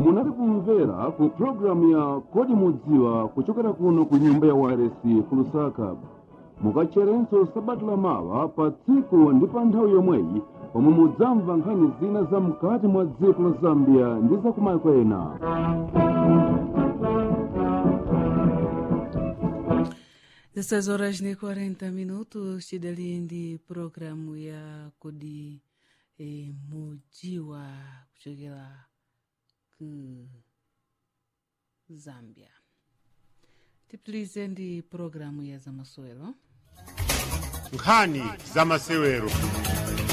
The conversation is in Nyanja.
munali kumvera ku pulogalamu ya kodi mudziwa kuchokera kuno ku nyumba ya waresi ku lusaka mukacherenso sabata lamawa pa tsiku ndi pa nthawi yomweyi pomwe mudzamva nkhani zina za mkati mwa dziko la zambia ndi za kumayiko ena Dessas horas nem 40 minutos, Chidalindi, programu ya Kodi e, Mujiwa kuchokera ku Zambia. Tipitilize ndi programu ya zamasewero. nkhani za masewero